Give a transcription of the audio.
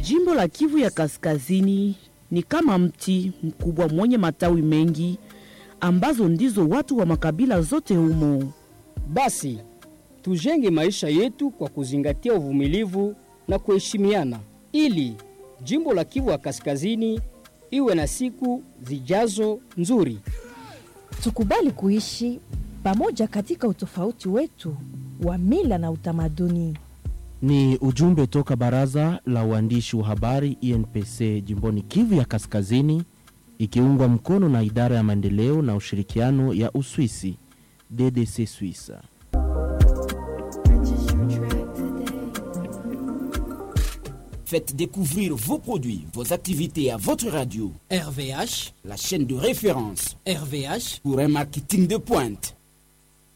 Jimbo la Kivu ya Kaskazini ni kama mti mkubwa mwenye matawi mengi ambazo ndizo watu wa makabila zote humo. Basi tujenge maisha yetu kwa kuzingatia uvumilivu na kuheshimiana, ili jimbo la Kivu ya Kaskazini iwe na siku zijazo nzuri. Tukubali kuishi pamoja katika utofauti wetu wa mila na utamaduni. Ni ujumbe toka baraza la uandishi wa habari INPC jimboni Kivu ya Kaskazini, ikiungwa mkono na idara ya maendeleo na ushirikiano ya Uswisi DDC Suisse. Faites découvrir vos produits, vos activités à votre radio. RVH, la chaîne de référence RVH pour un marketing de pointe.